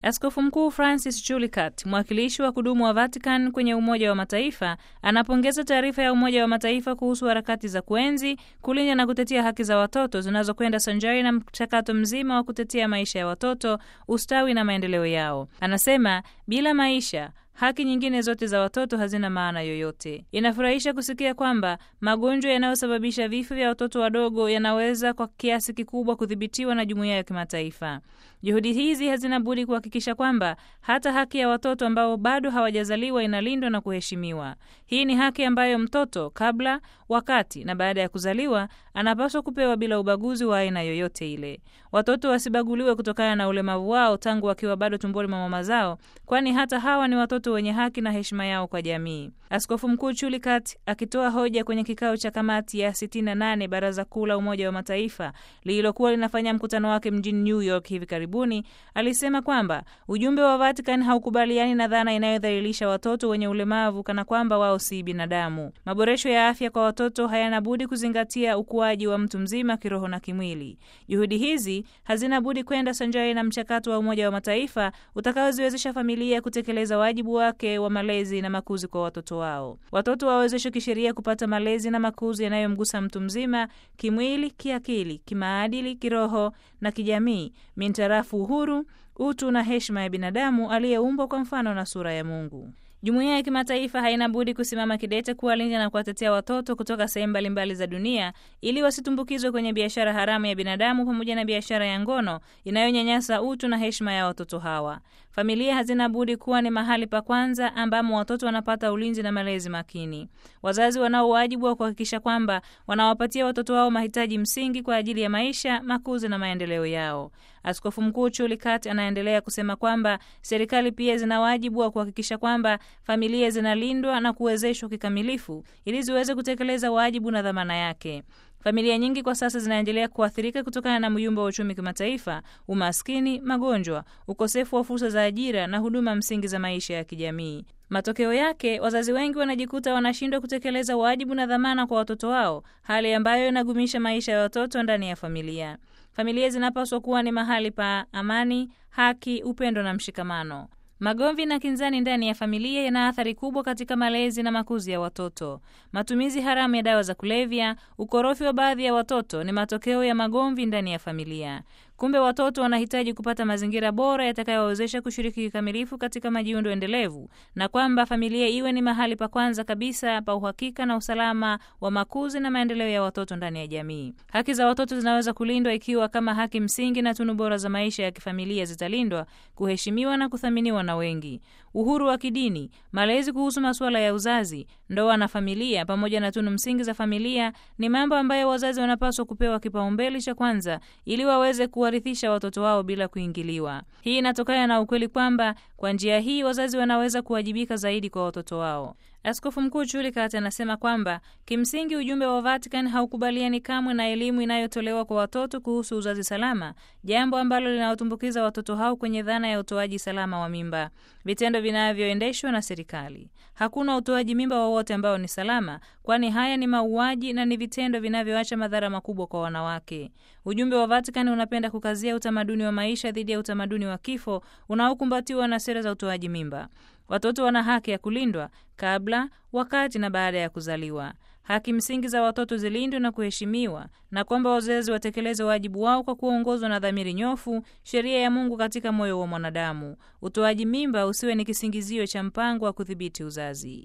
Askofu Mkuu Francis Chulikat, mwakilishi wa kudumu wa Vatican kwenye Umoja wa Mataifa, anapongeza taarifa ya Umoja wa Mataifa kuhusu harakati za kuenzi, kulinda na kutetea haki za watoto zinazokwenda sanjari na mchakato mzima wa kutetea maisha ya watoto, ustawi na maendeleo yao. Anasema bila maisha haki nyingine zote za watoto hazina maana yoyote. Inafurahisha kusikia kwamba magonjwa yanayosababisha vifo vya watoto wadogo yanaweza kwa kiasi kikubwa kudhibitiwa na jumuiya ya kimataifa. Juhudi hizi hazina budi kuhakikisha kwamba hata haki ya watoto ambao bado hawajazaliwa inalindwa na kuheshimiwa. Hii ni haki ambayo mtoto kabla, wakati na baada ya kuzaliwa anapaswa kupewa bila ubaguzi wa aina yoyote ile. Watoto wasibaguliwe kutokana na ulemavu wao tangu wakiwa bado tumboni mwa mama zao, kwani hata hawa ni watoto wenye haki na heshima yao kwa jamii. Askofu Mkuu Chulikat akitoa hoja kwenye kikao cha kamati ya 68 Baraza Kuu la Umoja wa Mataifa lililokuwa linafanya mkutano wake mjini New York hivi karibuni, alisema kwamba ujumbe wa Vatican haukubaliani na dhana inayodhalilisha watoto wenye ulemavu kana kwamba wao si binadamu. Maboresho ya afya kwa watoto hayana budi kuzingatia ukuaji wa mtu mzima kiroho na kimwili. Juhudi hizi hazina budi kwenda sanjari na mchakato wa Umoja wa Mataifa utakaoziwezesha familia kutekeleza wajibu wake wa malezi na makuzi kwa watoto wao. Watoto wawezeshwe kisheria kupata malezi na makuzi yanayomgusa mtu mzima kimwili, kiakili, kimaadili, kiroho na kijamii, mintarafu uhuru, utu na heshima ya binadamu aliyeumbwa kwa mfano na sura ya Mungu. Jumuiya ya kimataifa haina budi kusimama kidete kuwalinda na kuwatetea watoto kutoka sehemu mbalimbali za dunia ili wasitumbukizwe kwenye biashara haramu ya binadamu pamoja na biashara ya ngono inayonyanyasa utu na heshima ya watoto hawa. Familia hazina budi kuwa ni mahali pa kwanza ambamo watoto wanapata ulinzi na malezi makini. Wazazi wanao wajibu wa kuhakikisha kwamba wanawapatia watoto wao mahitaji msingi kwa ajili ya maisha, makuzi na maendeleo yao. Askofu Mkuu Chulikat anaendelea kusema kwamba serikali pia zina wajibu wa kuhakikisha kwamba familia zinalindwa na kuwezeshwa kikamilifu ili ziweze kutekeleza wajibu na dhamana yake. Familia nyingi kwa sasa zinaendelea kuathirika kutokana na myumba wa uchumi kimataifa, umaskini, magonjwa, ukosefu wa fursa za ajira na huduma msingi za maisha ya kijamii. Matokeo yake wazazi wengi wanajikuta wanashindwa kutekeleza wajibu na dhamana kwa watoto wao, hali ambayo inagumisha maisha ya watoto ndani ya familia. Familia zinapaswa kuwa ni mahali pa amani, haki, upendo na mshikamano. Magomvi na kinzani ndani ya familia yana athari kubwa katika malezi na makuzi ya watoto. Matumizi haramu ya dawa za kulevya, ukorofi wa baadhi ya watoto ni matokeo ya magomvi ndani ya familia. Kumbe watoto wanahitaji kupata mazingira bora yatakayowawezesha kushiriki kikamilifu katika majiundo endelevu, na kwamba familia iwe ni mahali pa kwanza kabisa pa uhakika na usalama wa makuzi na maendeleo ya watoto ndani ya jamii. Haki za watoto zinaweza kulindwa ikiwa kama haki msingi na tunu bora za maisha ya kifamilia zitalindwa, kuheshimiwa na kuthaminiwa na wengi. Uhuru wa kidini, malezi kuhusu masuala ya uzazi, ndoa na familia, pamoja na tunu msingi za familia ni mambo ambayo wazazi wanapaswa kupewa kipaumbele cha kwanza ili waweze kuwarithisha watoto wao bila kuingiliwa. Hii inatokana na ukweli kwamba kwa njia hii wazazi wanaweza kuwajibika zaidi kwa watoto wao. Askofu Mkuu Chulikat anasema kwamba kimsingi ujumbe wa Vatican haukubaliani kamwe na elimu inayotolewa kwa watoto kuhusu uzazi salama, jambo ambalo linawatumbukiza watoto hao kwenye dhana ya utoaji salama wa mimba, vitendo vinavyoendeshwa na serikali. Hakuna utoaji mimba wowote ambao ni salama, kwani haya ni mauaji na ni vitendo vinavyoacha madhara makubwa kwa wanawake. Ujumbe wa Vatican unapenda kukazia utamaduni wa maisha dhidi ya utamaduni wa kifo unaokumbatiwa na sera za utoaji mimba. Watoto wana haki ya kulindwa kabla, wakati na baada ya kuzaliwa. Haki msingi za watoto zilindwe na kuheshimiwa, na kwamba wazazi watekeleze wajibu wao kwa kuongozwa na dhamiri nyofu, sheria ya Mungu katika moyo wa mwanadamu. Utoaji mimba usiwe ni kisingizio cha mpango wa kudhibiti uzazi.